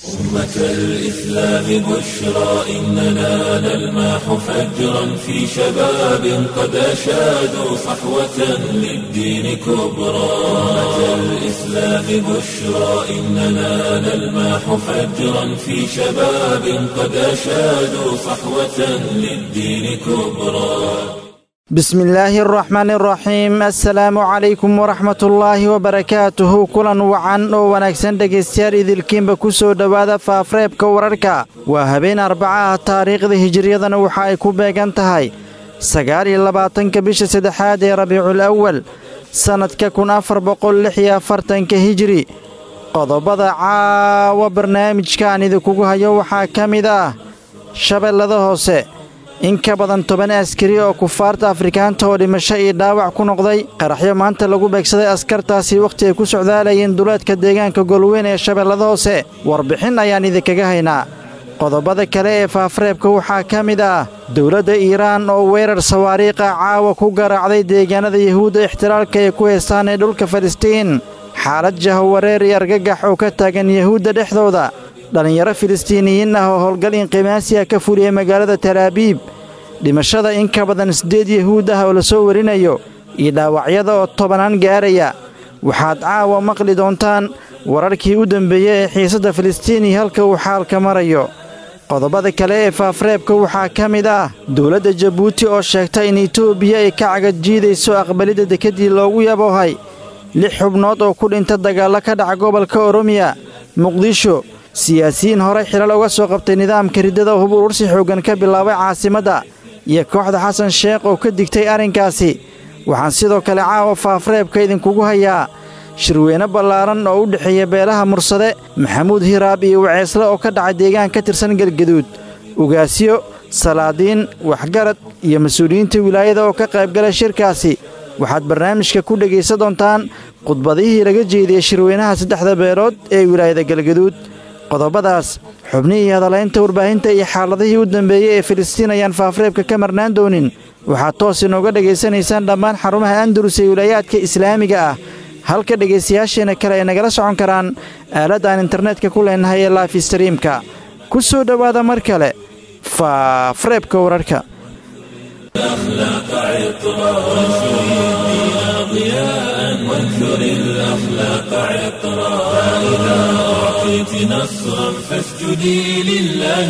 أمة الإسلام بشرى إننا نلمح فجرا في شباب قد أشادوا صحوة للدين كبرى أمة الإسلام بشرى إننا نلمح فجرا في شباب قد أشادوا صحوة للدين كبرى بسم illaahi araxmaani araxiim assalaamu calaykum waraxmatullaahi wabarakaatuhu kulan wacan oo wanaagsan dhegaystayaal idilkiinba ku soo dhowaada faafreebka wararka waa habeen arbacaha taariikhda hijiriyadana waxa ay ku beegan tahay sagaal iyo labaatanka bisha saddexaad ee rabiicul awal sannadka kun afar boqol lix iyo afartanka hijiri qodobada caawa barnaamijkaan idinkugu hayo waxaa ka mid ah shabeellada hoose in ka badan toban askari oo kufaarta afrikaanta oo dhimasho iyo dhaawac ku noqday qaraxyo maanta lagu beegsaday askartaasi wakhti ay ku socdaalayeen duleedka deegaanka golweyn ee shabeellada hoose warbixin ayaan idinkaga haynaa qodobada kale ee faafreebka waxaa ka mid ah dowladda iiraan oo weerar sawaariikha caawa ku garaacday deegaanada yuhuudda ixtilaalka ay ku heestaan ee dhulka falastiin xaalad jahwareer iyo argagax oo ka taagan yuhuudda dhexdooda dhallinyaro filistiiniyiin ah oo howlgal inqimaasiya ka fuliyey magaalada talaabiib dhimashada in ka badan siddeed yuhuud ah oo la soo warinayo iyo dhaawacyada oo tobanaan gaaraya waxaad caawa maqli doontaan wararkii u dembeeyey ee xiisadda filistiin iyo halka uu xaalka marayo qodobada kale ee faafreebka waxaa ka mid ah dowladda jabuuti oo sheegta in etoobiya ay ka cagajiidayso aqbalidda dekeddii loogu yaboohay lix xubnood oo ku dhinta dagaallo ka dhaca gobolka oromiya muqdisho siyaasiyiin horey xilal uga soo qabtay nidaamka riddada hub urursi xooggan ka bilaabay caasimadda iyo kooxda xasan sheekh oo ka digtay arrinkaasi waxaan sidoo kale caawa faafreebka idinkugu hayaa shirweyne ballaaran oo u dhexeeya beelaha mursade maxamuud hiraab iyo waceesle oo ka dhacay deegaan ka tirsan galgaduud ugaasyo salaadiin waxgarad iyo mas-uuliyiinta wilaayada oo ka qaybgalay shirkaasi waxaad barnaamijka ku dhegaysan doontaan khudbadihii laga jeediyey shirweynaha saddexda beelood ee wilaayada galgaduud qodobadaas xubnihii hadalaynta warbaahinta iyo xaaladihii u dambeeyey ee filistiin ayaan faafreebka ka marnaan doonin waxaad toos inooga dhegaysanaysaan dhammaan xarumaha andalus ee wilaayaadka islaamiga ah halka dhegaystayaasheenna kale ay nagala socon karaan aaladda aan internetka ku leenahay ee laife streamka ku soo dhowaada mar kale faafreebka wararka الأخلاق عطرا وانشر الدين ضياء وانشر الأخلاق عطرا فإذا أعطيت نصرا فاسجدي لله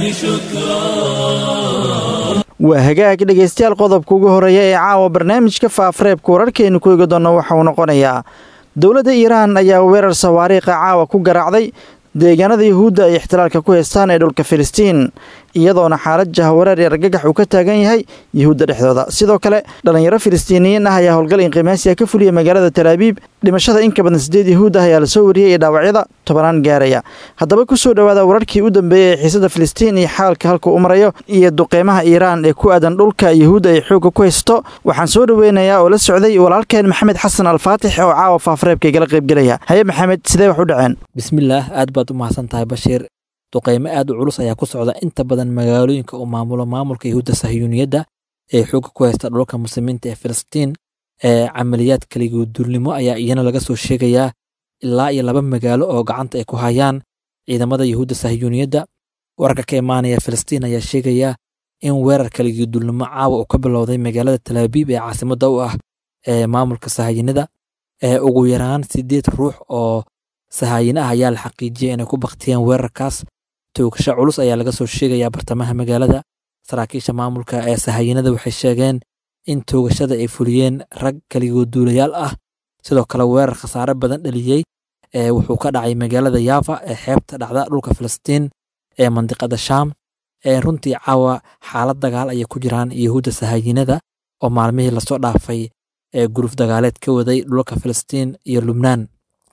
شكرا waa hagaag dhegaystayaal qodobka ugu horreeya ee caawa barnaamijka faafreebka wararkeennu ku eegi doonna waxa uu noqonayaa dowladda iiraan ayaa weerar sawaariikha caawa ku garaacday deegaanada yuhuudda ay ixtilaalka ku heystaan ee dhulka filistiin iyadoona xaalad jahwareer iyo argagax uu ka taagan yahay yuhuudda dhexdooda sidoo kale dhallinyaro filistiiniyiin ah ayaa howlgal inqimaasiya ka fuliyey magaalada talaabiib dhimashada in ka badan siddeed yuhuud ah ayaa la soo wariyey iyo dhaawacyada tobanaan gaaraya haddaba ku soo dhowaada wararkii u dambeeyey ee xiisadda filistiin iyo xaalka halka u marayo iyo duqeymaha iiraan ee ku aadan dhulka yuhuudda ay xoogga ku haysto waxaan soo dhoweynayaa oo la socday walaalkeen maxamed xasan alfaatix oo caawa faafreebka igala qaybgelaya haye maxamed sidee wax u dhaceen bismillaah aad baad u mahadsan tahay bashiir duqeymo aad u culus ayaa ku socda inta badan magaalooyinka uu maamulo maamulka yuhuudda sahyuuniyadda ee xoogga ku haysta dhulka muslimiinta ee filistiin ee camaliyaad kaliguduulnimo ayaa iyana laga soo sheegayaa ilaa iyo laba magaalo oo gacanta ay ku hayaan ciidamada yuhuudda sahyuuniyadda wararka ka imaanaya filistiin ayaa sheegaya in weerar kaliguduulnimo caawa uu ka bilowday magaalada talaabiib ee caasimadda u ah ee maamulka sahayanida ee ugu yaraan siddeed ruux oo sahaayine ah ayaa la xaqiijiyay inay ku baktiyeen weerarkaas toogasho culus ayaa laga soo sheegayaa bartamaha magaalada saraakiisha maamulka ee sahayanada waxay sheegeen in toogashada ay fuliyeen rag kaligoduulayaal ah sidoo kale weerar khasaare badan dhaliyey ee wuxuu ka dhacay magaalada yaafa ee xeebta dhacda dhulka filistiin ee mandiqada shaam ee runtii caawa xaalad dagaal ayay ku jiraan yuhuudda sahayinada oo maalmihii lasoo dhaafay ee guruf dagaaleed ka waday dhulka filistiin iyo lubnaan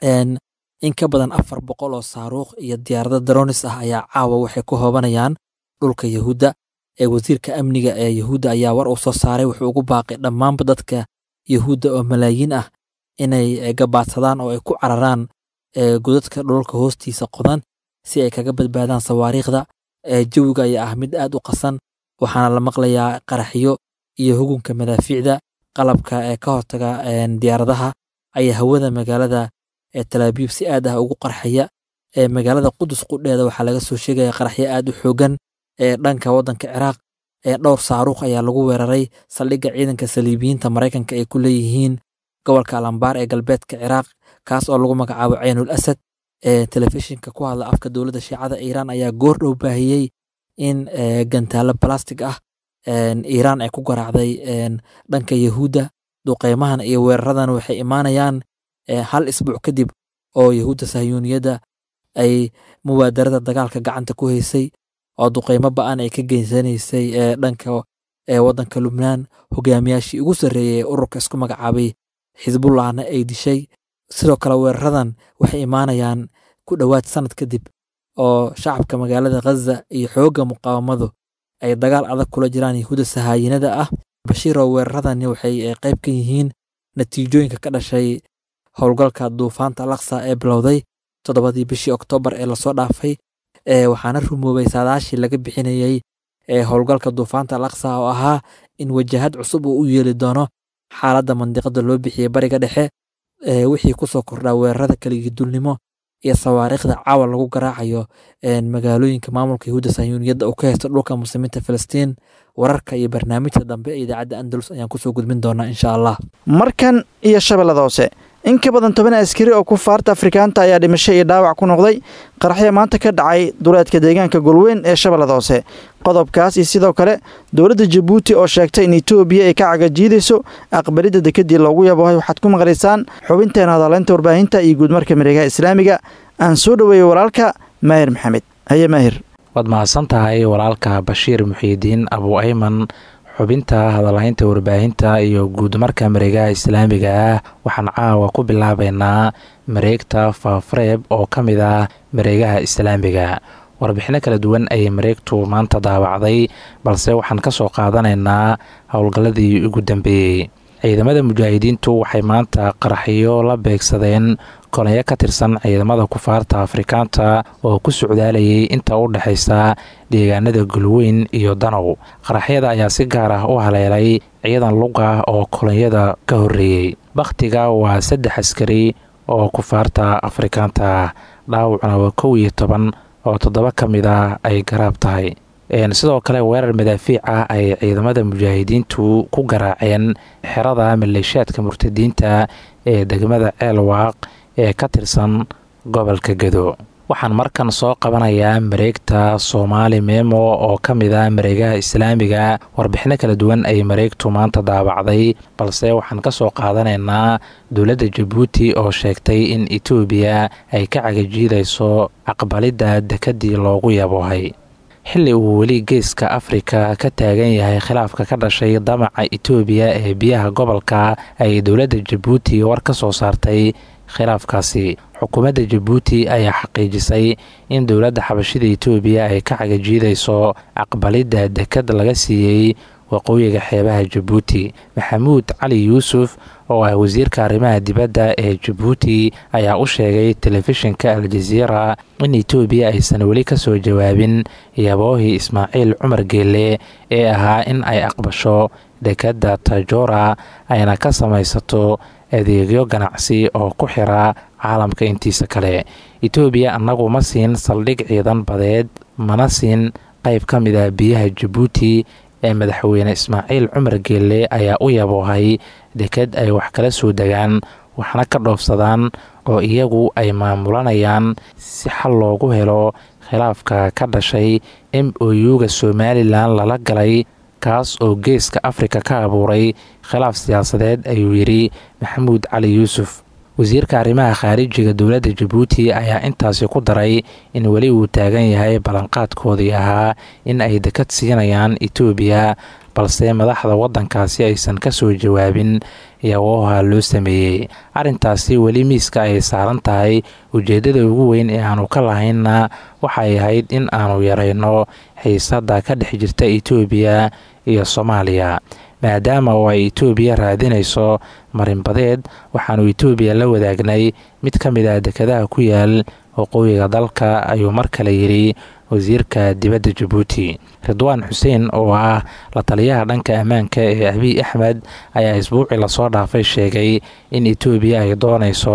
in ka badan afar boqol oo saaruukh iyo diyaarado daronis ah ayaa caawa waxay ku hoobanayaan dhulka yuhuudda ee wasiirka amniga ee yuhuudda ayaa war uu soo saaray wuxuu ugu baaqay dhammaanba dadka yuhuudda oo malaayiin ah inay gabaadsadaan oo ay ku cararaan godadka dhulka hoostiisa qodan si ay kaga badbaadaan sawaariikhda jawiga ayaa ah mid aad u qasan waxaana la maqlayaa qaraxyo iyo hugunka madaafiicda qalabka ee ka hortaga diyaaradaha ayaa hawada magaalada ee talaabiib si aad ah ugu qarxaya ee magaalada qudus qudheeda waxaa laga soo sheegaya qaraxyo aad u xoogan ee dhanka waddanka ciraaq ee dhowr saaruuq ayaa lagu weeraray saldhigga ciidanka saliibiyiinta maraykanka ay ku leeyihiin gobolka alambaar ee galbeedka ciraaq kaas oo lagu magacaabo caynul asad ee telefishinka ku hadla afka dowladda shiicada iiraan ayaa goor dhow baahiyey in gantaalo balastig ah iiraan ay ku garaacday dhanka yahuudda duqeymahan iyo weeraradan waxay imaanayaan hal isbuuc kadib oo yahuudda sahyuuniyadda ay mubaadarada dagaalka gacanta ku haysay oo duqeymo ba-an ay ka geysanaysay dhanka waddanka lubnaan hogaamiyaashii ugu sarreeyey ee ururka isku magacaabay xisbullahna ay dishay sidoo kale weeraradan waxay imaanayaan ku dhowaad sanad kadib oo shacabka magaalada khaza iyo xoogga muqaawamadu ay dagaal adag kula jiraan yahuudda sahaayinada ah bashiiroo weeraradani waxay qayb ka yihiin natiijooyinka ka dhashay howlgalka duufaanta alaqsa ee bilowday toddobadii bishii oktoobar ee lasoo dhaafay waxaana rumoobay saadaashii laga bixinayey howlgalka duufaanta alaqsa oo ahaa in wajahad cusub uu u yeeli doono xaaladda mandiqada loo bixiyey bariga dhexe wixii kusoo kordhaa weerarada keligii dulnimo iyo sawaariikhda caawa lagu garaacayo magaalooyinka maamulka yahuudda sahyuuniyadda oo ka haysta dhulka muslimiinta filistiin wararka iyo barnaamijka dambe ee idaacadda andalus ayaan kusoo gudbin doonaa insha allah markan iyo shabeellada hoose in ka badan toban askari oo kufaarta afrikaanta ayaa dhimasho iyo dhaawac ku noqday qaraxya maanta ka dhacay duleedka deegaanka golweyn ee shabeellada hoose qodobkaas iyo sidoo kale dowladda jabuuti oo sheegtay in etoobiya ay ka cagajiidayso aqbalidda dekedii loogu yabohay waxaad ku maqlaysaan xubinteena hadaleynta warbaahinta iyo guudmarka mareegaha islaamiga aan soo dhoweeyey walaalka maahir maxamed haye maahir waad mahadsan tahay walaalka bashiir muxiidiin abu ayman xubinta hadalhaynta warbaahinta iyo guudmarka mareegaha islaamiga ah waxaan caawa ku bilaabaynaa mareegta faafareeb oo ka mid ah mareegaha islaamiga warbixino kala duwan ayay mareegtu maanta daawacday balse waxaan ka soo qaadanaynaa howlgalladii ugu dambeeyey ciidamada mujaahidiintu waxay maanta qaraxyo la beegsadeen kolonyo ka tirsan ciidamada kufaarta afrikaanta oo ku socdaalayay inta u dhexaysa deegaanada gulweyn iyo danow qaraxyada ayaa si gaar ah u haleelay ciidan lug ah oo kolonyada ka horreeyey bakhtiga waa saddex askari oo kufaarta afrikaanta ah dhaawacna waa kow iyo toban oo toddoba ka mid ah ay garaab tahay sidoo kale weerar madaafiic ah ay ciidamada mujaahidiintu ku garaaceen xerada maleeshaadka murtadiinta ee degmada ceelwaaq ee ka tirsan gobolka gedo waxaan markan soo qabanayaa mareegta soomaali memo oo ka mid ah mareegaha islaamiga warbixino kala duwan ay mareegtu maanta daabacday balse waxaan ka soo qaadanaynaa dowladda jabuuti oo sheegtay in etoobiya ay ka cagajiidayso aqbalidda dekedii loogu yaboohay xilli uu weli geeska afrika ka taagan yahay khilaafka ka dhashay damaca etoobiya ee biyaha gobolka ay dowladda jabuuti war ka soo saartay khilaafkaasi xukuumadda jabuuti ayaa xaqiijisay in dowladda xabashida etoobiya ay ka cagajiidayso aqbalidda dekad laga siiyey waqooyiga xeebaha jabuuti maxamuud cali yuusuf oo ah wasiirka arrimaha dibadda ee jabuuti ayaa u sheegay telefishinka aljaziira in etoobiya aysan weli ka soo jawaabin yaboohii ismaaciil cumar geelle ee ahaa in ay aqbasho dekadda tajora ayna ka samaysato adeegyo ganacsi oo ku xira caalamka intiisa kale etoobiya annagu ma siin saldhig ciidan badeed mana siin qayb ka mid ah biyaha jabuuti ee madaxweyne ismaaciil cumar geelle ayaa u yaboohay deked ay wax kala soo degaan waxna ka dhoofsadaan oo iyagu ay maamulanayaan si xal loogu helo khilaafka ka dhashay m o u-ga somalilan lala galay kaas oo geeska afrika ka abuuray khilaaf siyaasadeed ayuu yidhi maxamuud cali yuusuf wasiirka arrimaha khaarijiga dowladda jabuuti ayaa intaasi ku daray in weli uu taagan yahay ballanqaadkoodii ahaa in ay dekad siinayaan etoobiya balse madaxda waddankaasi aysan ka soo jawaabin yabooha loo sameeyey arrintaasi weli miiska ay saaran tahay ujeeddada ugu weyn ee aanu ka lahaynna waxay ahayd in aanu yarayno xiisadda ka dhex jirta etoobiya iyo soomaaliya maadaama oo ay etoobiya raadinayso marinbadeed waxaanu etoobiya la wadaagnay mid ka mid ah dekadaha ku yaal waqooyiga dalka ayuu mar kale yidhi wasiirka dibadda jabuuti ridwaan xuseen oo ah la taliyaha dhanka ammaanka ee abiy axmed ayaa isbuucii lasoo dhaafay sheegay in etoobiya ay doonayso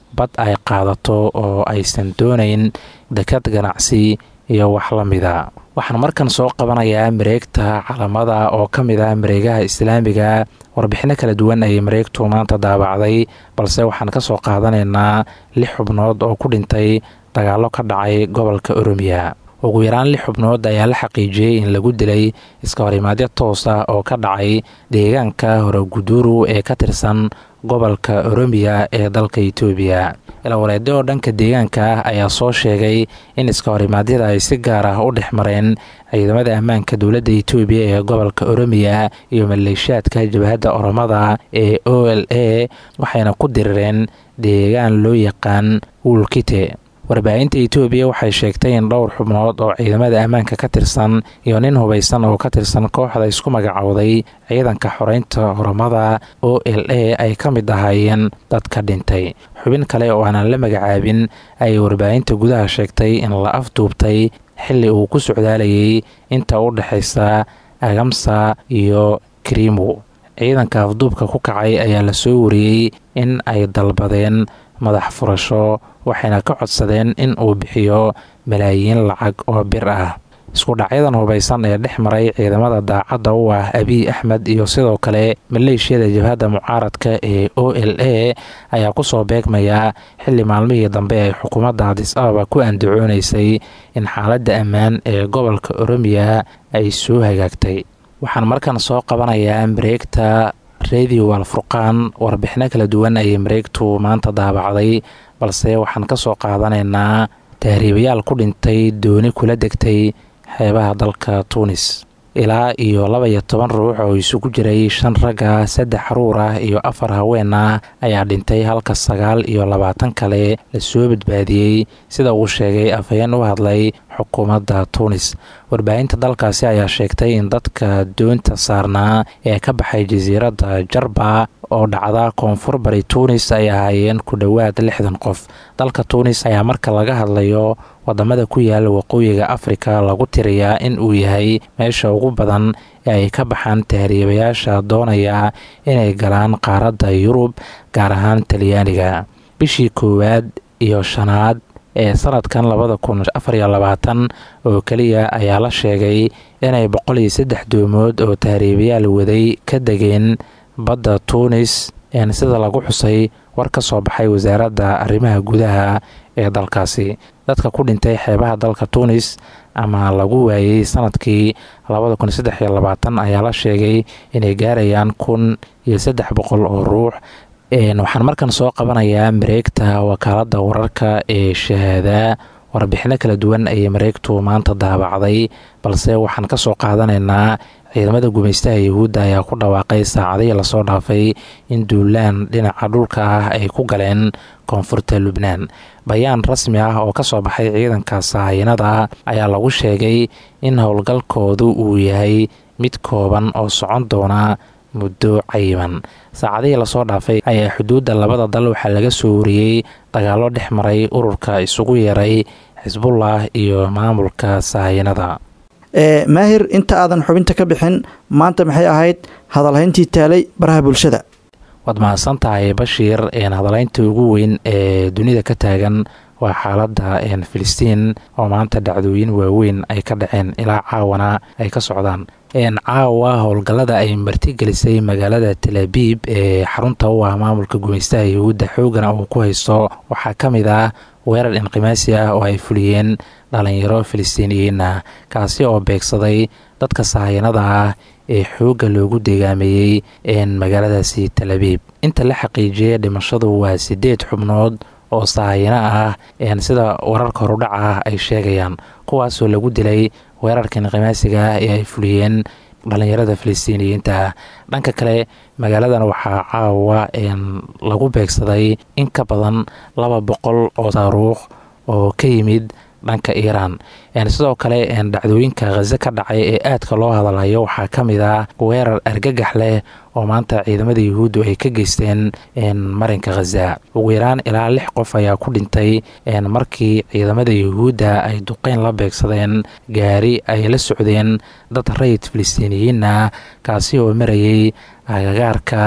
bad ay qaadato oo aysan doonayn dekad ganacsi iyo wax la mida waxaan markan soo qabanayaa mareegta calamada oo ka mid ah mareegaha islaamiga warbixino kala duwan ayay mareegtu maanta daabacday balse waxaan ka soo qaadanaynaa lix xubnood oo ku dhintay dagaallo ka dhacay gobolka oromiya ugu yaraan lix xubnood ayaa la xaqiijiyey in lagu dilay iska horimaadyo toos ah oo ka dhacay deegaanka horeguduru ee ka tirsan gobolka oromiya ee dalka itoobiya ilawareedyo oo dhanka deegaanka ah ayaa soo sheegay in iska horimaadyada ay si gaar ah u dhex mareen ciidamada ammaanka dowladda itoobiya ee gobolka oromiya iyo maleeshiyaadka jabhadda oromada ee o l a waxayna ku dirireen deegaan loo yaqaan wuulkite warbaahinta itoobiya waxay sheegtay in dhowr xubnood oo ciidamada ammaanka ka tirsan iyo nin hubaysan oo ka tirsan kooxda isku magacowday ciidanka xoreynta oromada o l a ay ka mid ahaayeen dadka dhintay xubin kale oo aanan la magacaabin ayay warbaahinta gudaha sheegtay in la afduubtay xilli uu ku socdaalayay inta u dhexaysa agamsa iyo krimu ciidanka afduubka ku kacay ayaa la soo wariyey in ay dalbadeen madax furasho waxayna ka codsadeen in uu bixiyo malaayiin lacag oo bir ah isku dhacyadan hubaysan ee dhex maray ciidamada daacadda u ah abiy axmed iyo sidoo kale maleeshiyada jabhadda mucaaradka ee o l a ayaa kusoo beegmaya xilli maalmihii dambe ay xukuumadda adis ababa ku andacoonaysay in xaaladda ammaan ee gobolka oromiya ay soo hagaagtay waxaan markan soo qabanayaa mareegta radio alfurqaan warbixino kala duwan ayay mareegtu maanta daabacday balse waxaan ka soo qaadanaynaa tahriibayaal ku dhintay dooni kula degtay xeebaha dalka tuunis ilaa iyo laba iyo toban ruux oo isugu jiray shan ragga saddex caruur ah iyo afar haween ah ayaa dhintay halka sagaal iyo labaatan kale lasoo badbaadiyey sida uu sheegay afhayeen u hadlay xukuumadda tuunis warbaahinta dalkaasi ayaa sheegtay in dadka doonta saarnaa ee ka baxay jasiiradda jarba oo dhacda koonfur bari tuunis ay ahaayeen ku dhowaad lixdan qof dalka tuunis ayaa marka laga hadlayo wadamada ku yaala waqooyiga afrika lagu tiriyaa in uu yahay meesha ugu badan ee ay ka baxaan tahriibayaasha doonaya inay galaan qaaradda yurub gaar ahaan talyaaniga bishii koowaad iyo shanaad ee sanadkan labada kun afariyo labaatan oo keliya ayaa la sheegay inay boqol iyo saddex doomood oo tahriibayaal waday ka degeen badda tuunis sida lagu xusay war ka soo baxay wasaaradda arrimaha gudaha ee dalkaasi dadka ku dhintay xeebaha dalka tuunis ama lagu waayey sanadkii labada kun saddex iyo labaatan ayaa la sheegay inay gaarayaan kun iyo saddex boqol oo ruux waxaan markan soo qabanayaa mareegta wakaaladda wararka ee shahaada warbixino kala duwan ayay mareegtu maanta daabacday balse waxaan ka soo qaadanaynaa ciidamada gumaystaha yuhuudda ayaa ku dhawaaqay saacadihii lasoo dhaafay in duulaan dhinaca dhulka ah ay ku galeen koonfurta lubnaan bayaan rasmi ah oo kasoo baxay ciidanka sahayinada ayaa lagu sheegay in howlgalkoodu uu yahay mid kooban oo socon doona muddo cayiman saacadihii lasoo dhaafay ayaa xuduudda labada dal waxaa laga soo wariyey dagaallo dhex maray ururka isugu yeeray xisbullah iyo maamulka sahayinada maahir inta aadan xubinta ka bixin maanta maxay ahayd hadalhayntii taalay baraha bulshada waad mahadsan tahay bashiir hadalhaynta ugu weyn ee dunida ka taagan waa xaaladda filistiin oo maanta dhacdooyin waaweyn ay ka dhaceen ilaa caawana ay ka socdaan caawa howlgallada ay martigelisay magaalada talaabib ee xarunta u ah maamulka gumaystaha yuhuudda xoogana uu ku haysto waxaa ka mid ah weerar inqimaasi ah oo ay fuliyeen dhalinyaro filistiiniyiin ah kaasi oo beegsaday dadka sahayanada ah ee xoogga loogu deegaameeyey magaaladaasi talaabib inta la xaqiijiyay dhimashadu waa sideed xubnood oo sahayano ah sida wararka horudhac ah ay sheegayaan kuwaasoo lagu dilay weerarka inqimaasiga ah ee ay fuliyeen dhalinyarada filistiiniyiinta ah dhanka kale magaaladan waxaa caawa lagu beegsaday in ka badan laba boqol oo taaruukh oo ka yimid dhanka iiraan sidoo kale dhacdooyinka khaze ka dhacay ee aadka loo hadalhayo waxaa ka mid ah weerar argagax leh oo maanta ciidamada yuhuuddu ay ka geysteen marinka khaza ugu yaraan ilaa lix qof ayaa ku dhintay markii ciidamada yuhuudda ay duqeyn la beegsadeen gaari ay la socdeen dad rayid filistiiniyiin ah kaasi oo marayay agagaarka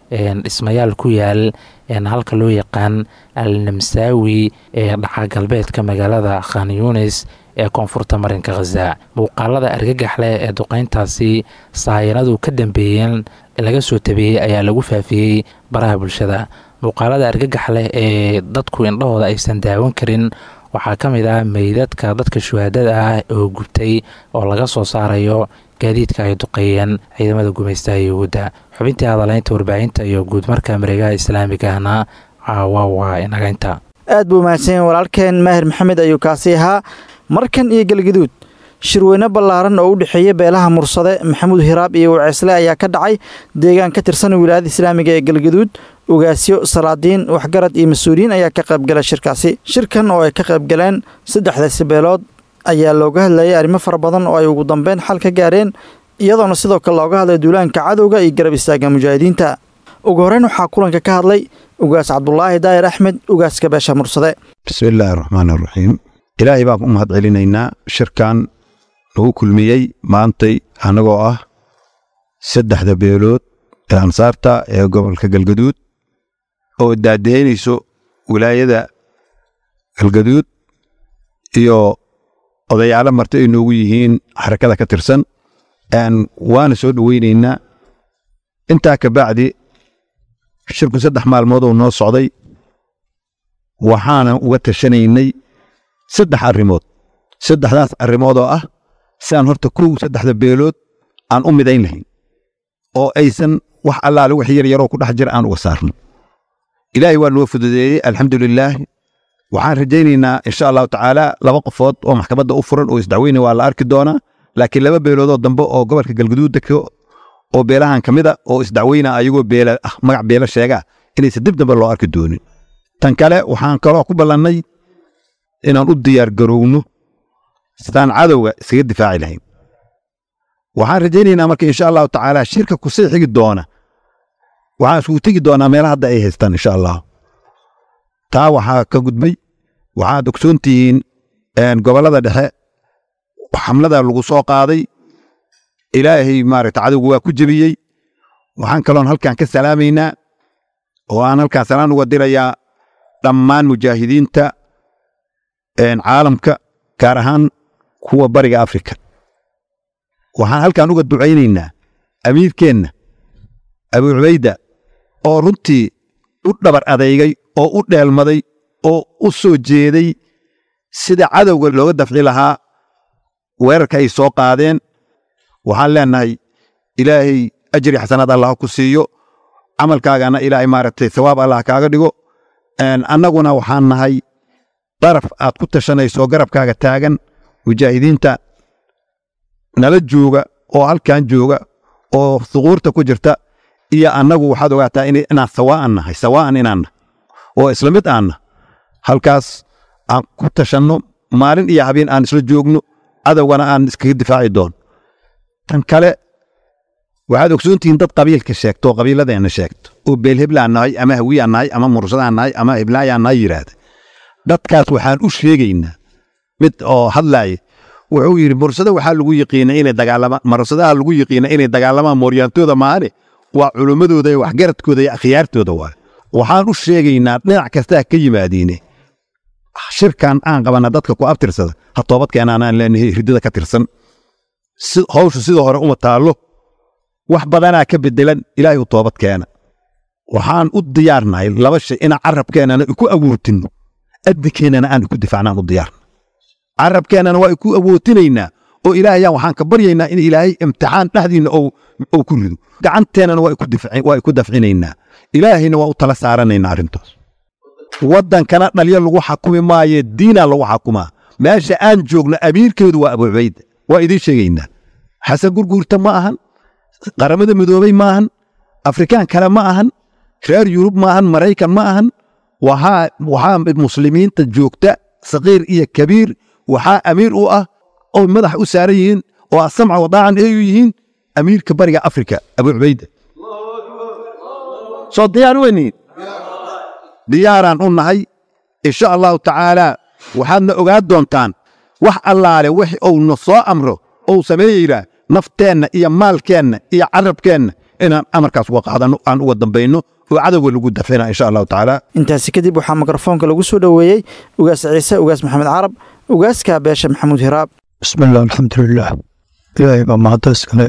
dhismayaal ku yaal halka loo yaqaan al namsaawi ee dhaca galbeedka magaalada khan yunis ee koonfurta marinka khaza muuqaalada argagax leh ee duqeyntaasi saayanadu ka dambeeyeen laga soo tabeeyey ayaa lagu faafiyey baraha bulshada muuqaalada argagax leh ee dadku indhahooda aysan daawan karin waxaa ka mid ah meydadka dadka shuhaadada ah oo gubtay oo laga soo saarayo gaadiidka ay duqeeyeen ciidamada gumaystaha yuhuudda xubintii hadaleynta warbaahinta iyo guudmarka mareegaha islaamigahna caawa waa inagaynta aad buu mahadsanyahin walaalkeen maahir maxamed ayuu kaasi ahaa markan iyo galgaduud shirweyne ballaaran oo u dhexeeya beelaha mursade maxamuud hiraab iyo waceesle ayaa ka dhacay deegaan ka tirsan wilaayada islaamiga ee galgaduud ugaasyo salaadiin waxgarad iyo mas-uuliyiin ayaa ka qaybgala shirkaasi shirkan oo ay ka qaybgaleen saddexdaasi beelood ayaa looga hadlayay arrimo fara badan oo ay ugu dambeyn xal ka gaareen iyadoona sidoo kale looga hadlay duulaanka cadowga iyo garab istaaga mujaahidiinta ugu horreyn waxaa kulanka ka hadlay ugaas cabdulaahi daahir axmed ugaaska beesha mursade bismillaahi raxmaan iraxiim ilaahay baan u mahad celinaynaa shirkan lagu kulmiyey maantay annagoo ah saddexda beelood ee ansaarta ee gobolka galgaduud oo daadeynayso wilaayada galgaduud iyo odayaalo marti ay noogu yihiin xarakada ka tirsan waana soo dhoweynaynaa intaa ka bacdi shirku saddex maalmoodoo noo socday waxaana uga tashanaynay saddex arrimood saddexdaas arrimood oo ah siaan horta kow saddexda beelood aan u midayn lahayn oo aysan wax allaale wax yaryaroo ku dhex jira aan uga saarno ilaahay waa noo fududeeyey alxamdulilaah waxaan rajaynaynaa insha allahu tacaala laba qofood oo maxkamadda u furan oo isdacweyne waa la arki doonaa laakiin laba beeloodoo dambe oo gobolka galgaduud deko oo beelahan ka mida oo isdacweyna ayagoo beela ah magac beelo sheegaa inaysan dib dambe loo arki doonin tan kale waxaan kaloo ku ballannay inaan u diyaar garowno sidaan cadowga iskaga difaaci lahayn waxaan rajaynaynaa marka insha allahu tacaala shirka kusii xigi doona waxaan isugu tegi doonaa meelaha hadda ay haystaan insha allah taa waxaa ka gudbay waxaad ogsoontihiin gobollada dhexe xamlada lagu soo qaaday ilaahay maaragta cadowga waa ku jebiyey waxaan kaloon halkan ka salaamaynaa oo aan halkaan salaan uga dirayaa dhammaan mujaahidiinta caalamka gaar ahaan kuwa bariga afrika waxaan halkan uga ducaynaynaa amiirkeenna abuu cubayda oo runtii u dhabar adeygay oo u dheelmaday oo u soo jeeday sida cadowga looga dafci lahaa weerarka ay soo qaadeen waxaan leennahay ilaahay ajri xasanaad allah ku siiyo camalkaagana ilaahay maaragtay sawaab allah kaaga dhigo annaguna waxaan nahay daraf aad ku tashanayso garabkaaga taagan mujaahidiinta nala jooga oo halkan jooga oo suquurta ku jirta iyo annagu waxaad ogaataa inaan sawaa'an nahay sawaa'an inaan nahay oo isla mid aanna halkaas aan ku tashanno maalin iyo habeen aan isla joogno cadowgana aan iskaga difaaci doono tan kale waxaad ogsoontihiin dad qabiilka sheegto oo qabiiladeenna sheegto oo beelheblaan nahay ama hawiyaan nahay ama mursadaan nahay ama heblaayaan nahay yidhaahda dadkaas waxaan u sheegaynaa mid oo hadlaaya wuxuu yidhi mursada waxaa lagu yiqiina inay dagaalamaan mursadaha lagu yiqiina inay dagaalamaan mooryaantooda maane waa culummadooda iyo waxgaradkooda iyo akhyaartooda waay waxaan u sheegaynaa dhinac kastaa ka yimaadiine shirkan aan qabana dadka ku abtirsada ha toobadkeenaanaan leenahay ridada ka tirsan hawshu sidoo hore uma taallo wax badanaa ka bedelan ilaahay u toobad keena waxaan u diyaarnahay laba shay inaan carabkeennana ku awootino adinkeennana aan ku difaacnaan u diyaarna carabkeennana waa ku awootinaynaa oo ilaahayaan waxaan ka baryaynaa in ilaahay imtixaan dhexdiinna ou ku rido gacanteennana waa ku dafcinaynaa ilaahayna waa u tala saaranaynaa arrintaas waddankana dhalyo lagu xakumi maaye diinaa lagu xakumaa meesha aan joogno amiirkeedu waa abuu cubayda waa idiin sheegaynaa xasan gurguurta ma ahan qaramada midoobey ma ahan afrikaan kale ma ahan reer yurub ma ahan maraykan ma ahan waxaa muslimiinta joogta saqiir iyo kabiir waxaa amiir u ah oo madax u saaran yihiin oo asamca wadaacan eeyu yihiin amiirka bariga afrika abuu cubayda soo diyaar weyniin diyaaraan u nahay insha allahu tacaalaa waxaadna ogaan doontaan wax allaale wix uuna soo amro ou sameeyeyraa nafteenna iyo maalkeenna iyo carabkeenna inaan amarkaas uga qaadano aan uga dambayno oo cadowga lagu dafina insha allahu tacaala intaasi kadib waxaa mikrofoonka lagu soo dhoweeyey ugaas ciise ugaas maxamed carab ugaaska beesha maxamuud hiraab bismillaah alxamdulilaah ilaahay baa mahadda iskale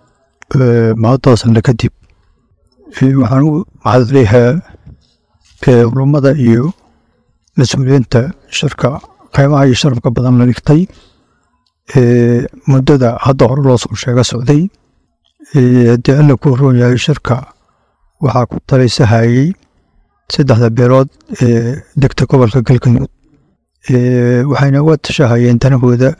mahaddaasna kadib waxaan u mahad leeyahaa culummada iyo mas-uuliyiinta shirka qiimaha iyo sharafka badan la dhigtay muddada hadda hore loo soo sheega socday haddii alla ku roon yahay shirka waxaa ku talaysahayey saddexda beelood ee degta gobolka galgaduud waxayna uga tashahayeen danahooda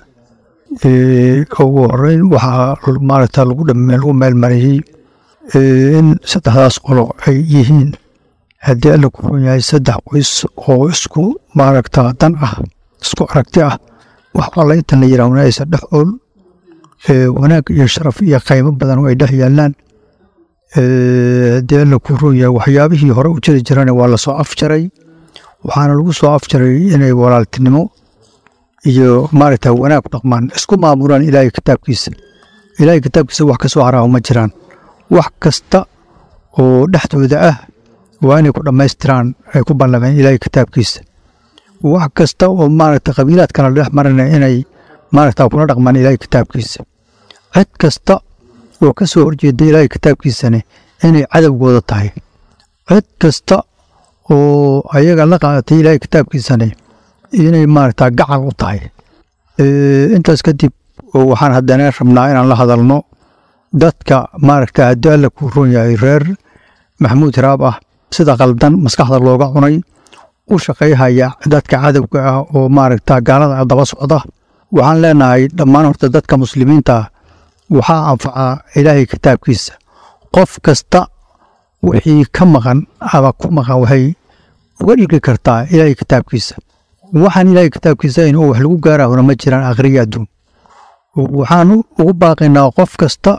ugu horeyn waxaa maaragta lagu lagu meelmariyey in saddexdaas qolo ay yihiin haddii alla ku roon yahay saddex qoys oo isku maaragta dan ah isku aragti ah wax alla intan la yidhaahna aysan dhex ool wanaag iyo sharaf iyo qaymo badan oo ay dhex yaallaan haddii alla ku roon yahay waxyaabihii hore u jiri jirana waa lasoo afjaray waxaana lagu soo afjaray inay walaaltinimo iyo maaragta wanaag dhaqmaan isku maamulaan ilaahay kitaabkiisa ilaahay kitaabkiisa wax kasoo haraaho ma jiraan wax kasta oo dhexdooda ah waa inay ku dhammaystiraan ay ku ballameen ilaahay kitaabkiisa wax kasta oo maaragta qabiilaad kala dhex marana inay maaragta kula dhaqmaan ilaahay kitaabkiisa cid kasta oo ka soo horjeeda ilaahay kitaabkiisane inay cadowgooda tahay cid kasta oo ayaga la qaadatay ilaahay kitaabkiisane inay maaragta gacal u tahay intaas kadib waxaan haddana rabnaa inaan la hadalno dadka maaragta haddii alla ku roon yahay reer maxamuud hiraab ah sida qaldan maskaxda looga cunay u shaqayhaya dadka cadowga ah oo maaragta gaalada daba socda waxaan leenahay dhammaan horta dadka muslimiinta waxaa anfacaa ilaahay kitaabkiisa qof kasta wixii ka maqan ama ku maqan waxay uga dhigi kartaa ilaahay kitaabkiisa waxaan ilaahay kitaabkiisa in wax lagu gaarahona ma jiraan akhriya adduun waxaan ugu baaqaynaa qof kasta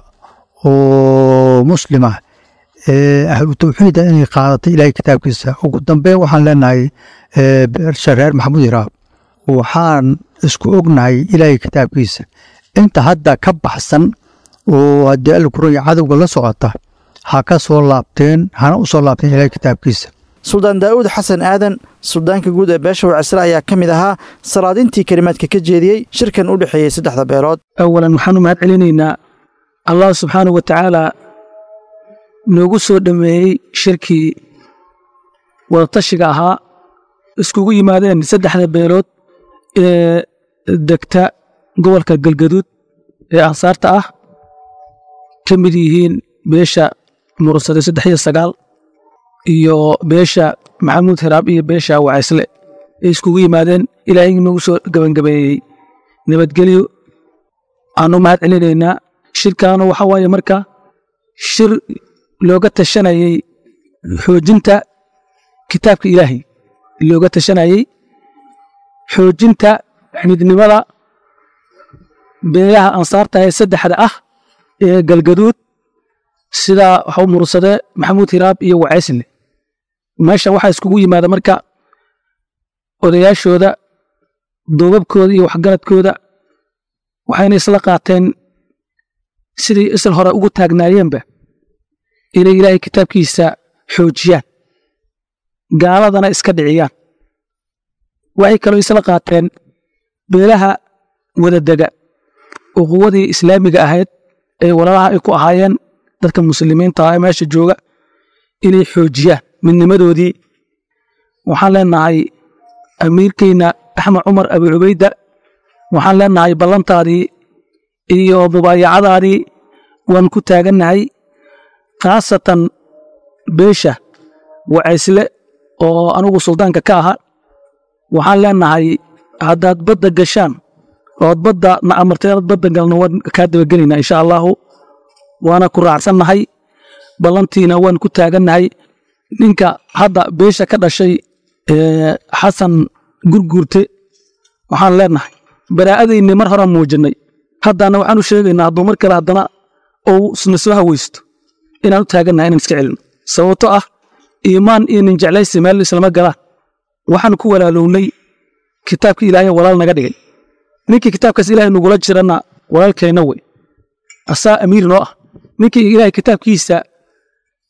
oo muslima ee ahlu tawxiida inay qaadatay ilaahay kitaabkiisa ugu dambeyn waxaan leenahay beersha reer maxamuud hiraab waxaan isku ognahay ilaahay kitaabkiisa inta hadda ka baxsan oo haddii alla kuranya cadowga la socota ha ka soo laabteen hana u soo laabteen ilaahay kitaabkiisa suldaan daa'uud xasan aadan suldaanka guud ee beesha wacisle ayaa ka mid ahaa salaadintii kelimaadka ka jeediyey shirkan u dhexeeyey saddexda beelood awalan waxaanu mahad celinaynaa allah subxaanahu wa tacaala noogu soo dhammeeyey shirkii wadatashiga ahaa iskugu yimaadeen saddexda beelood ee degta gobolka galgaduud ee ansaarta ah ka mid yihiin beesha mursade saddex iyo sagaal iyo beesha maxamuud hiraab iyo beesha wacaysle ay iskugu yimaadeen ilaahay noogu soo gebangabeeyey nabadgelyo aanu mahad celinaynaa shirkaanu waxa waaye marka shir looga tashanayey xoojinta kitaabka ilaahay looga tashanayey xoojinta midnimada beelaha ansaarta ee saddexda ah ee galgaduud sida waxu mursade maxamuud hiraab iyo wacaysle meeshan waxaa iskugu yimaada marka odayaashooda duubabkooda iyo waxgaradkooda waxayna isla qaateen sidii isla hore ugu taagnaayeenba inay ilaahay kitaabkiisa xoojiyaan gaaladana iska dhiciyaan waxay kaloo isla qaateen beelaha wadadega oo quwadii islaamiga ahayd ee walaalaha ay ku ahaayeen dadka muslimiinta ah ee meesha jooga inay xoojiyaan midnimadoodii waxaan leenahay amiirkeyna axmed cumar abi cubayda waxaan leenahay ballantaadii iyo mubaayacadaadii waan ku taagannahay khaasatan beesha wacaysle oo anugu suldaanka ka aha waxaan leenahay haddaad badda gashaan ood badda na amartay inaad badda galno waan kaa dabagelaynaa insha allaahu waana ku raacsannahay ballantiina waan ku taagannahay ninka hadda beesha ka dhashay xasan gurguurte waxaan leenahay baraa'adayni mar horaan muujinnay haddana waxaan u sheegaynaa hadduu mar kale haddana ou isna soo hawaysto inaan u taagannahay inaan iska celino sababto ah iimaan iyo nin jeclaysi meel islama galaan waxaan ku walaalownay kitaabkii ilaahay walaal naga dhigay ninkii kitaabkaas ilaahay nugula jirana walaalkeenna wey asaa amiir noo ah ninkii ilaahay kitaabkiisa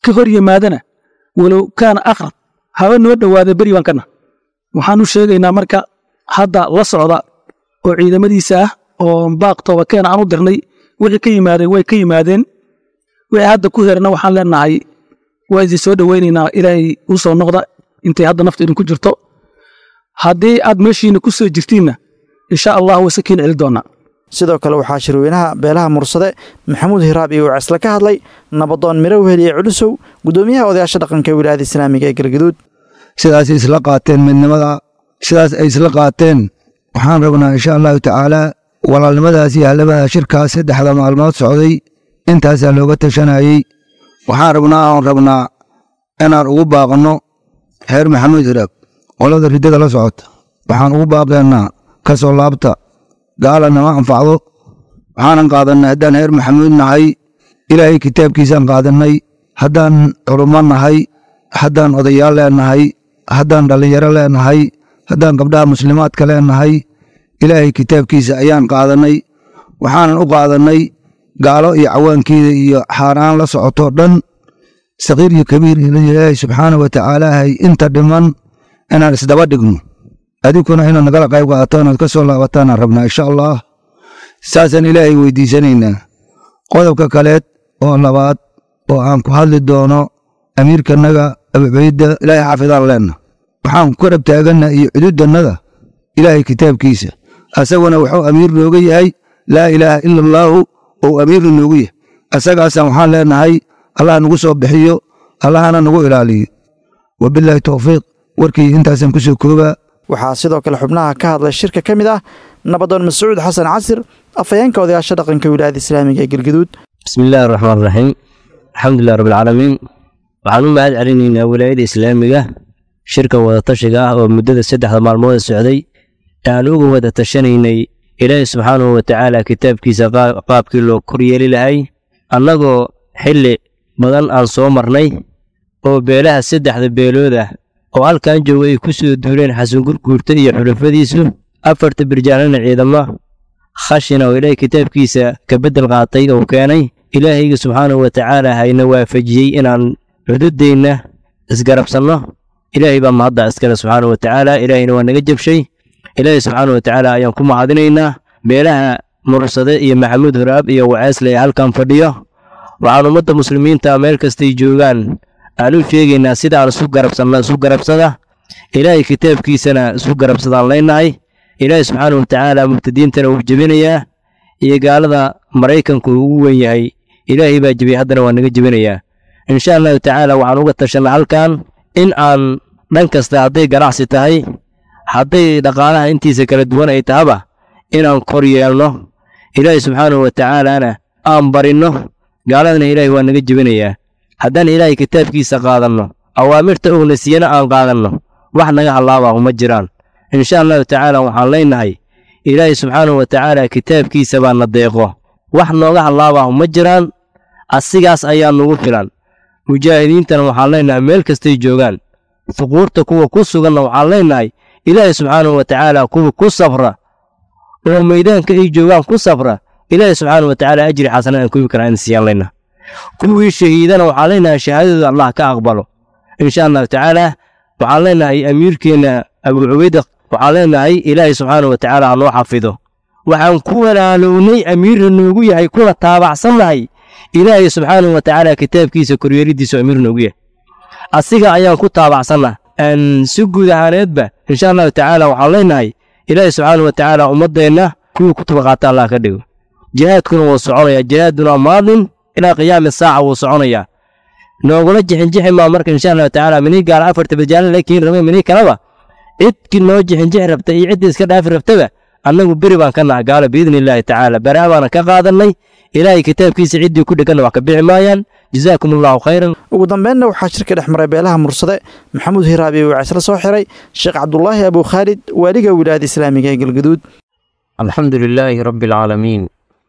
ka hor yimaadana walow kaana aqrab haba noo dhowaada beri baan kana waxaanu sheegaynaa marka hadda la socda oo ciidamadiisa ah oo baaq toobakeen aan u dirnay wixii ka yimaadeen way ka yimaadeen wixii hadda ku herana waxaan leenahay waa idin soo dhowaynaynaa ilaahay u soo noqda intay hadda nafta idinku jirto haddii aad meeshiina ku soo jirtiinna insha allah wayse kiin celi doonaa sidoo kale waxaa shirweynaha beelaha mursade maxamuud hiraab iyo wacisle ka hadlay nabadoon miro weheliye culusow guddoomiyaha odayaasha dhaqanka wilaayada islaamiga ee galgaduud sidaasay isla qaateen midnimada sidaas ay isla qaateen waxaan rabnaa insha allahu tacaalaa walaalnimadaas iyo hallamada shirkaas saddexda maalmood socday intaasaa looga tashanayey waxaan rabnaa aan rabnaa inaan ugu baaqanno heer maxamuud hiraab qolada riddada la socota waxaan ugu baaqaynaa ka soo laabta gaala nama anfacdo waxaanan qaadannay haddaan heer maxamuud nahay ilaahay kitaabkiisaan qaadannay haddaan culummo nahay haddaan odayaal leenahay haddaan dhallinyaro leenahay haddaan gabdhaha muslimaadka leenahay ilaahay kitaabkiisa ayaan qaadannay waxaanan u qaadannay gaalo iyo cawaankeeda iyo xaaraan la socotoo dhan sakiir iyo kabiir ilaahay subxaana wa tacaalahay inta dhiman inaan isdaba dhigno adinkuna inaad nagala qayb qaadato inaad ka soo laabataanaan rabnaa insha allah saasaan ilaahay weydiisanaynaa qodobka kaleed oo labaad oo aan ku hadli doono amiirkanaga abucbayda ilaahay xaafidaan leenna waxaan ku karab taaganna iyo cududannada ilaahay kitaabkiisa asaguna wuxuu amiir nooga yahay laa ilaaha ila allaahu ou amiirna noogu yahay asagaasaan waxaan leenahay allah nagu soo bixiyo allahana nagu ilaaliyo wabilaahi towfiiq warkii intaasaan ku soo koobaa waxaa sidoo kale xubnaha ka hadlay shirka ka mid ah nabadoon mascuud xasan casir afhayeenka odayaasha dhaqanka wilaayada islaamiga ee galgaduud bismi illaahi araxmaan iraxiim alxamdulilah rabbilcaalamiin waxaan u mahad celinaynaa wilaayada islaamiga shirka wadatashiga ah oo muddada saddexda maalmood socday aan uga wada tashanaynay ilaahi subxaanahu watacaala kitaabkiisa qaabkii loo koryeeli lahay annagoo xilli badan aan soo marnay oo beelaha saddexda beelood ah oo halkan jooga ay ku soo duuleen xasan gurguurta iyo xulafadiisu afarta birjaanana ciidamo khashina oo ilaahay kitaabkiisa ka beddel qaatay oo keenay ilaahayga subxaanahu watacaala hayna waafajiyey inaan cududeenna isgarabsanno ilaahay baa mahadda iskale subxaanahu watacaala ilaahayna waa naga jabshay ilaahay subxaanahu watacaala ayaan ku mahadinaynaa beelaha mursade iyo maxamuud huraab iyo waceesle ee halkan fadhiyo waxaan ummadda muslimiinta meel kastay joogaan aan u sheegaynaa sida aan isu garabsanna isu garabsada ilaahay kitaabkiisana isu garabsadaan leenahay ilaahay subxaana watacaala mubtadiintana wuu jebinayaa iyo gaalada maraykanku ugu wen yahay ilaahay baa jebiyey haddana waa naga jebinayaa insha allahu tacaala waxaan uga tashanna halkan in aan dhan kasta hadday ganacsi tahay hadday dhaqaalaha intiisa kala duwan ay tahaba inaan kor yeelno ilaahay subxaanahu watacaalana aan barinno gaaladana ilaahay waa naga jebinayaa haddaan ilaahay kitaabkiisa qaadanno awaamirta uuna siiyana aan qaadanno wax naga hallaabaahu ma jiraan insha allahu tacaala waxaan leenahay ilaahay subxaanahu watacaala kitaabkiisa baa na deeqo wax nooga hallaabaahu ma jiraan asigaas ayaa nugu filan mujaahidiintana waxaan leenahay meel kastay joogaan suquurta kuwa ku suganna waxaan leenahay ilaahay subxaanahu watacaala kuwa ku safra oo maydaanka ay joogaan ku safra ilaahay subxaanahu watacaala ajri xasana aan kubi karaa in siiyaan leenahay kuwii shahiidana waxaan leenahay shahaadadooda allah ka aqbalo insha allahu tacaala waxaan leenahay amiirkeenna abuu cubayda waxaan leenahay ilaahay subxaanahu watacaala ha noo xafido waxaan ku walaalownay amiirna noogu yahay kuna taabacsannahay ilaahay subxaanahu watacaala kitaabkiisa koryeelidiisa amiir noogu yahay asiga ayaan ku taabacsanna si guud ahaaneedba insha allahu tacaala waxaan leenahay ilaahay subxaanahu watacaala ummaddeenna kuwii ku tabaqaata allah ka dhigo jihaadkuna wuu soconayaa jihaaduna maadin ilaa qiyaami saaca wuu soconayaa noogula jixinjixi maa marka insha allahu tacaala minii gaala afarta bajaala laakiin rabay minii kaleba cidkii noo jixinjixi rabta iyo ciddii iska dhaafi rabtaba annagu beri baan ka naha gaalo biidni illaahi tacaala baraa baana ka qaadannay ilaahay kitaabkiisa ciddii ku dheganna wax ka bixi maayaan jazaakum allahu khayran ugu dambeynna waxaa shirka dhex maray beelaha mursade maxamuud hiraabi wacisla soo xiray sheekh cabdulaahi abuu khaalid waaliga wilaayada islaamiga ee galgaduud alxamdu lilaahi rabbi alcaalamiin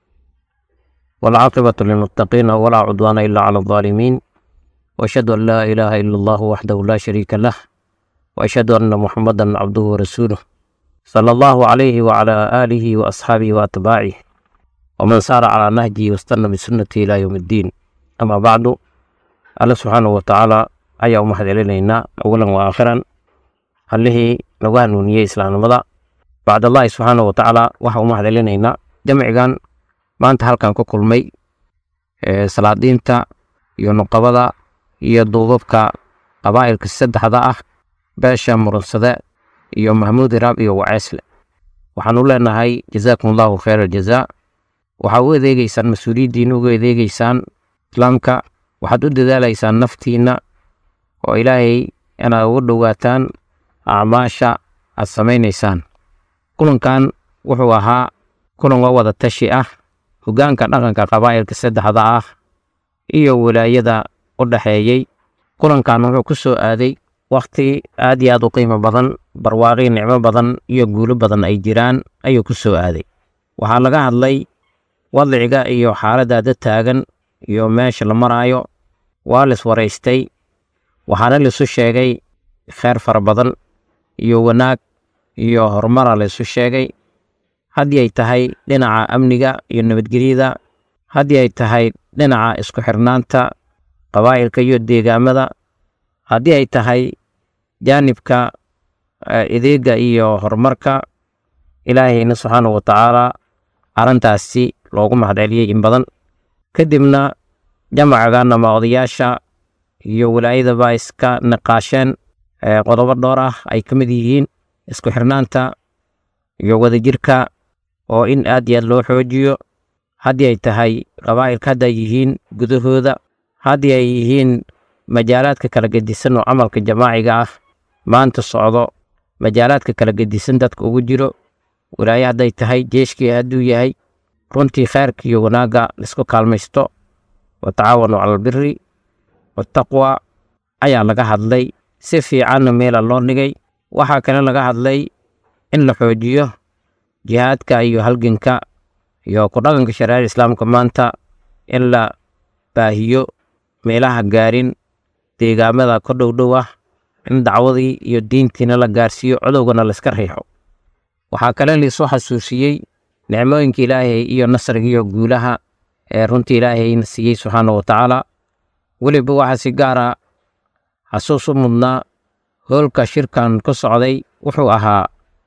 waalcaaqibatu lilmuttaqiina walaa cudwaana ilaa cala aldaalimiin وأشهد أن لا إله إلا الله وحده لا شريك له وأشهد أن محمدا عبده ورسوله صلى الله عليه وعلى آله وأصحابه وأتباعه ومن سار على نهجه واستنى بسنته إلى يوم الدين أما بعد alle subxaanahu watacaala ayaa u mahadcelinaynaa awalan wa aakhiran allihii nagu hanuuniyey islaamnimada bacdallahi subxaanahu watacaala waxaa u mahadcelinaynaa jamcigan maanta halkan ku kulmay salaadiinta iyo nuqabada iyo duubabka qabaa'ilka saddexda ah beesha murunsade iyo mahmuud iraab iyo waceesle waxaanu leenahay jazaakum allahu khayr aljazaa waxaa u adeegeysaan mas-uuliyaddiina uga adeegeysaan islaamka waxaad u dadaalaysaan naftiinna oo ilaahay inaad uga dhowaataan acmaasha aad samaynaysaan kulankan wuxuu ahaa kulan waa wada tashi ah hoggaanka dhaqanka qabaa'ilka saddexda ah iyo wilaayada u dhexeeyey kulankan wuxuu ku soo aaday wakhti aad iyo aad u qiimo badan barwaaqii nicmo badan iyo guulo badan ay jiraan ayuu ku soo aaday waxaa laga hadlay wadciga iyo xaaladdaada taagan iyo meesha la maraayo waa lis waraystay waxaana laisu sheegay kheyr fara badan iyo wanaag iyo horumara laisu sheegay haddii ay tahay dhinaca amniga iyo nabadgelyada haddii ay tahay dhinaca isku xirnaanta qabaa'ilka iyo deegaamada haddii ay tahay jaanibka adeega iyo horumarka ilaahayna subxaanahu watacaala arrintaasi loogu mahadceliyey in badan kadibna jamacagan ama odayaasha iyo wilaayadaba iska niqaasheen qodobo dhowr ah ay ka mid yihiin isku xirnaanta iyo wadajirka oo in aad iyo aad loo xoojiyo haddii ay tahay qabaa'ilka hadda ay yihiin gudahooda haddii ay yihiin majaalaadka kala gedisan oo camalka jamaaciga ah maanta socdo majaalaadka kala gedisan dadka ugu jiro wilaaye hadday tahay jeeshkii hadduu yahay runtii kheyrka iyo wanaagga laisku kaalmaysto watacaawanu cala albiri wataqwa ayaa laga hadlay si fiicanna meela loo dhigay waxaa kale laga hadlay in la xoojiyo jihaadka iyo halganka iyo ku dhaqanka shareecada islaamka maanta in la baahiyo meelaha gaarin deegaamada ka dhowdhow ah in dacwadii iyo diintiina la gaarsiiyo codowgana layska riixo waxaa kale laisoo xasuusiyey nicmooyinka ilaahay iyo nasriga iyo guulaha ee runtii ilaahayna siiyey subxaanahu watacaala weliba waxaa si gaara xasuus u mudnaa hoolka shirkan ku socday wuxuu ahaa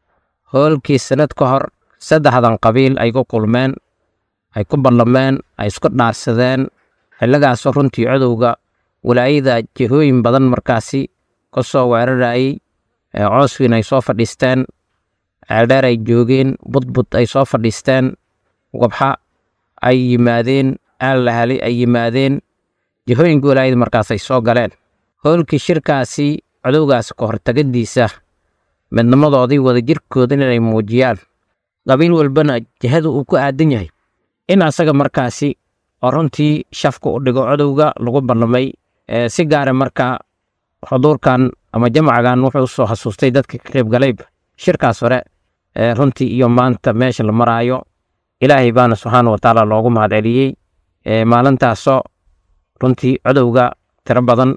hoolkii sanad ka hor saddexdan qabiil ay ku kulmeen ay ku ballameen ay isku dhaarsadeen xilligaasoo runtii codowga walaayada jihooyin badan markaasi ka soo weerarayey cooswiin ay soo fadhiisteen ceeldheer ay joogeen budbud ay soo fadhiisteen wabxa ay yimaadeen aallahali ay yimaadeen jihooyinka walaayada markaas ay soo galeen hoolkii shirkaasi codowgaas ka hortagadiisa midnimadoodii wadajirkooda inay muujiyaan qabiil walbana jihada uu ku aadan yahay in asaga markaasi oo runtii shafka u dhigo codowga lagu ballamay si gaara marka xuduurkan ama jamcagan wuxuu usoo xasuustay dadka ka qayb galayba shirkaas hore runtii iyo maanta meesha la maraayo ilaahay baana subxaana watacaala loogu mahadceliyey maalintaasoo runtii codowga tiro badan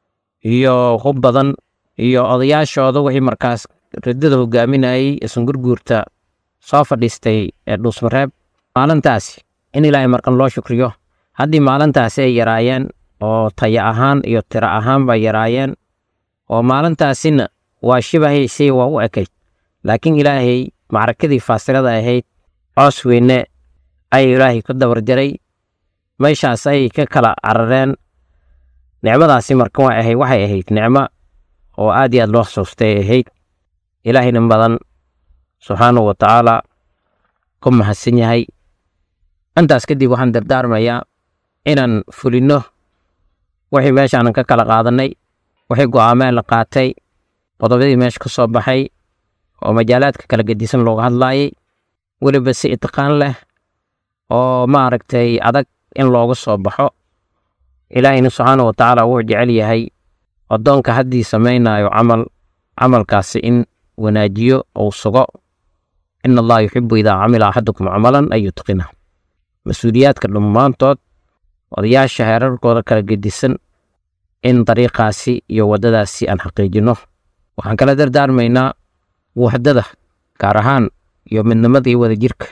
iyo hub badan iyo odayaashooda wixii markaas ridada hogaaminayey isungurguurta soo fadhiistay dhuusmareeb maalintaasi in ilaahay markan loo shukriyo haddii maalintaasi ay yaraayeen oo taya ahaan iyo tiro ahaan bay yaraayeen oo maalintaasina waa shibahaysay waa u ekayd laakiin ilaahay macrakadii faasilada ahayd coos weyne ayay ilaahay ku dabar jaray meeshaas ayay ka kala carareen nicmadaasi marka waa ahayd waxay ahayd nicmo oo aad iyo aad loo xasuustay ahayd ilaahayna badan subxaanahu watacaala ku mahadsan yahay intaas kadib waxaan dardaarmayaa inaan fulinno wixii meeshaanan ka kala qaadanay wixii go'aameen la qaatay qodobadii meesha ka soo baxay oo majaalaadka kala gedisan looga hadlaayay weliba si itqaan leh oo maaragtay adag in looga soo baxo ilaahayna subxaanahu watacaala wuxuu jecel yahay addoonka haddii samaynayo camal camalkaasi in wanaajiyo ou sugo in allaha yuxibu idaa camila axadukum camalan an yutqina mas-uuliyaadka dhammaantood odayaasha heerarkooda kala gedisan in dariiqaasi iyo waddadaasi aan xaqiijinno waxaan kala dardaarmaynaa wuxdada gaar ahaan iyo midnimada iyo wadajirka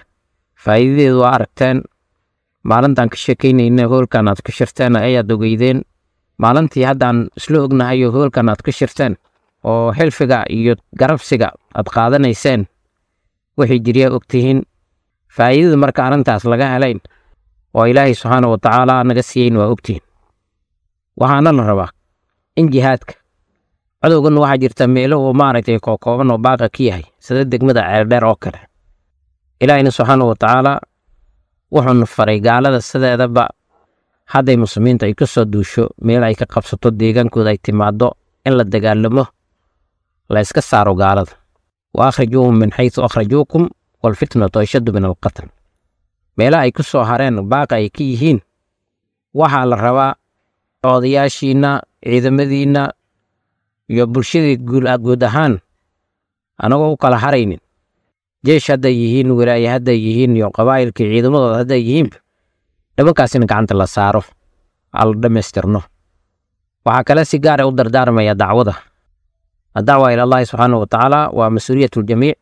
faa'iidadeedu waa aragteen maalintaan ka sheekaynayna hoolkan aad ka shirteen ayaad ogeydeen maalintii haddaan isla ognahay oo hoolkan aad ka shirteen oo xilfiga iyo garabsiga aad qaadanayseen wixii jiryaa ogtihiin faa'iidada marka arrintaas laga helayn oo ilaahay subxaana wa tacaala naga siiyeyn waa ogtihiin waxaana la rabaa in jihaadka cadowgan waxaa jirta meelo oo maaragtay kookooban oo baaqa ka yahay sida degmada ceeldheer oo kale ilaahayna subxaana wa tacaala wuxuuna faray gaalada sideedaba hadday muslimiinta ay ka soo duusho meel ay ka qabsato deegaankooda ay timaado in la dagaalamo la iska saaro gaalada wa akhrijuuhum min xaysu akhrajuukum waalfitnatu ashaddu min alqatl meelaha ay ku soo hareen baaqa ay ka yihiin waxaa la rabaa odayaashiinna ciidamadiinna iyo bulshadii guud ahaan anagoo u kala haraynin jeesh hadday yihiin wilaaye hadday yihiin iyo qabaa'ilkii ciidamadooda hadday yihiinba dhabankaasina gacanta la saaro aa la dhammaystirno waxaa kale si gaara u dardaarmaya dacwada addacwa ila allahi subxaana wa tacaala waa mas-uuliyat ljamiic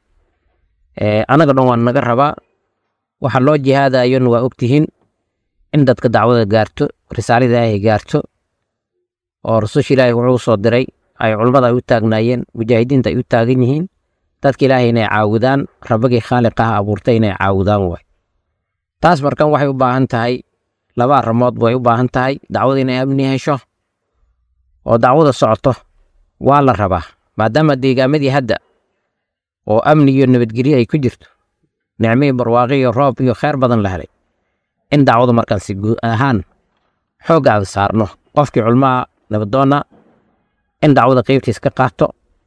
anaga dhan waa naga rabaa waxa loo jihaadayona waa ogtihiin in dadka dacwada gaarto risaalada ilaahay gaarto oo rasusha ilaahay wuxuu soo diray ay culummada ay u taagnaayeen mujaahidiinta ay u taagan yihiin dadka ilaahay inay caawudaan rabbagii khaaliqaha abuurtay inay caawudaan waay taas markan waxay u baahan tahay laba arrimood way u baahan tahay dacwada inay amni hesho oo dacwada socoto waa la rabaa maadaama deegaamadii hadda oo amni iyo nabadgelyo ay ku jirto nicmihii barwaaqi iyo roob iyo kheyr badan la helay in dacwadu markaasi guud ahaan xoogga aan saarno qofkii culmaha nabadoonna in dacwada qaybtiis ka qaato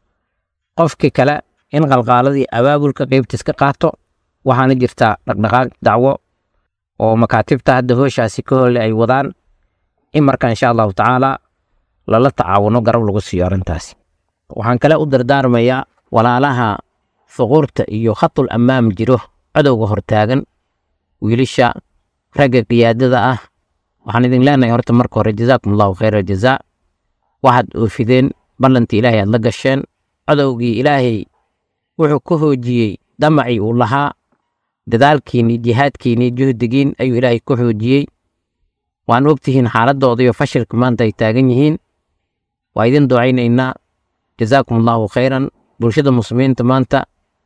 qofkii kale in qalqaaladii abaabulka qaybtiis ka qaato waxaana jirtaa dhaqdhaqaaq dacwo oo makaatibta hadda hooshaasi ka holle ay wadaan in marka insha allahu tacaala lala tacaawuno garab lagu siiyo arrintaasi waxaan kale u dardaarmayaa walaalaha fuquurta iyo khatul ammaam jiro cadowga hortaagan wiilasha ragga qiyaadada ah waxaan idin leenahay horta marka hore jazaakum allahu khayra aljazaa waxaad oofideen ballantii ilaahay aad la gasheen cadowgii ilaahay wuxuu ka hoojiyey damacii uu lahaa dadaalkiinii jihaadkiinii juhdigiin ayuu ilaahay ka xoojiyey waan ogtihiin xaaladooda iyo fashilka maanta ay taagan yihiin waa idin ducaynaynaa jazaakum allahu khayran bulshada muslimiinta maanta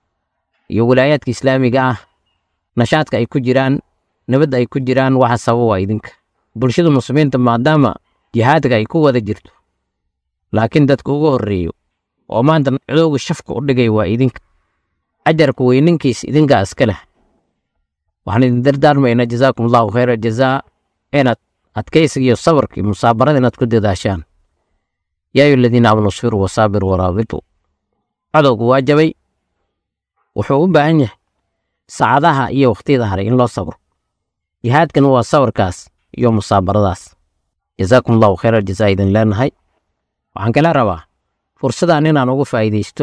iyo wilaayaadka islaamiga ah nashaadka ay ku jiraan nabadda ay ku jiraan waxa sababa waa idinka bulshada muslimiinta maadaama jihaadka ay ku wada jirto laakiin dadka ugu horreeyo oo maanta cadowga shafka u dhigay waa idinka ajarka weyninkiis idinkaa iska leh waxaan idin dardaarmaynaa jazaakum allahu khayra jazaa inaad adkaysiga iyo sabarka iyo musaabarada inaad ku dadaashaan yaa ayu aladiina aamanu isfiruu wasaabiruu waraabituu cadowgu waa jabay wuxuu u baahan yahay saacadaha iyo wakhtiyada haray in loo sabro jihaadkana waa sabarkaas iyo musaabaradaas jazaakum allahu khayra jazaa idin leenahay waxaan kala rabaa fursadan inaan ugu faa'iidaysto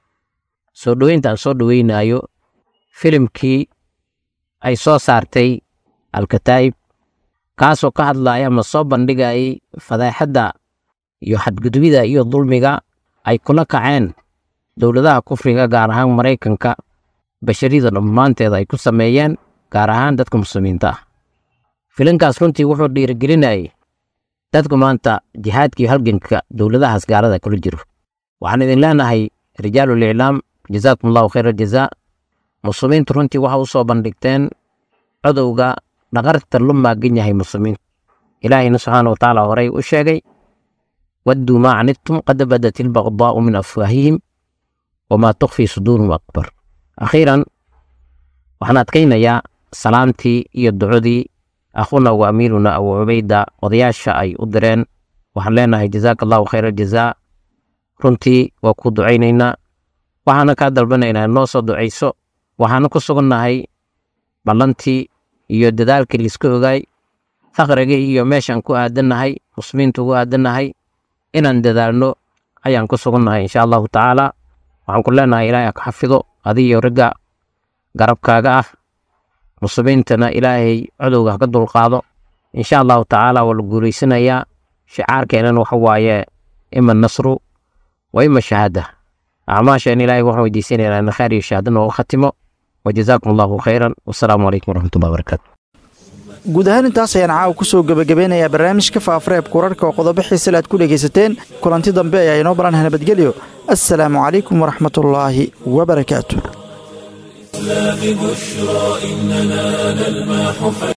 soo dhoweynta aan soo dhoweynaayo filimkii ay soo saartay alkataa'ib kaasoo ka hadlaaya ama soo bandhigayay fadaaxadda iyo xadgudbida iyo dulmiga ay kula kaceen dowladaha kufriga gaar ahaan maraykanka basharida dhammaanteeda ay ku sameeyeen gaar ahaan dadka muslimiinta ah filinkaas runtii wuxuu dhiirigelinayay dadku maanta jihaadka iyo halganka dowladahaas gaalada kula jiro waxaan idin leenahay rijaalul iclaam jazaakum allahu khayra jazaa muslimiintu runtii waxa u soo bandhigteen codowga dhaqarta lu maagan yahay muslimiinta ilaahayna subxaana watacaala horey u sheegay wadduu maa canidtum qad badat ilbaqdaa'u min afwaahihim wamaa tukfii suduurum akbar akhiiran waxaan adkaynayaa salaamtii iyo ducodii akhuna wa amiiruna abu cubayda odayaasha ay u direen waxaan leenahay jazaaka allahu khayra jazaa runtii waa ku ducaynaynaa waxaana kaa dalbanaynaa noo soo ducayso waxaana ku sugannahay ballantii iyo dadaalkii liiska ogaay faqrigii iyo meeshaan ku aadannahay muslimiinta ugu aadannahay inaan dadaalno ayaan ku sugannahay insha allahu tacaala waxaan ku leenahay ilaahay ka xafido adiyo ragga garabkaaga ah muslimiintana ilaahay codowga haka dulqaado insha allahu tacaala waa la guulaysanayaa shicaarkeenana waxa waaye ima nasru wa ima shahaada acmaasheen ilaahay waxaan weydiisanaynaa in khayr iyo shahaada noogu khatimo wajazaakum allahu khayran wasalaamu calaykum waraxmatullahi wabarakaatu guud ahaan intaas ayaan caawa ku soo gebagabeynayaa barnaamijka faafareebka wararka oo qodobo xiisale aad ku dhegaysateen kulanti dambe ayaa inoo baran nabadgelyo assalaamu calaykum waraxmatullaahi wabarakaatu الإسلام بشرى إننا نلمح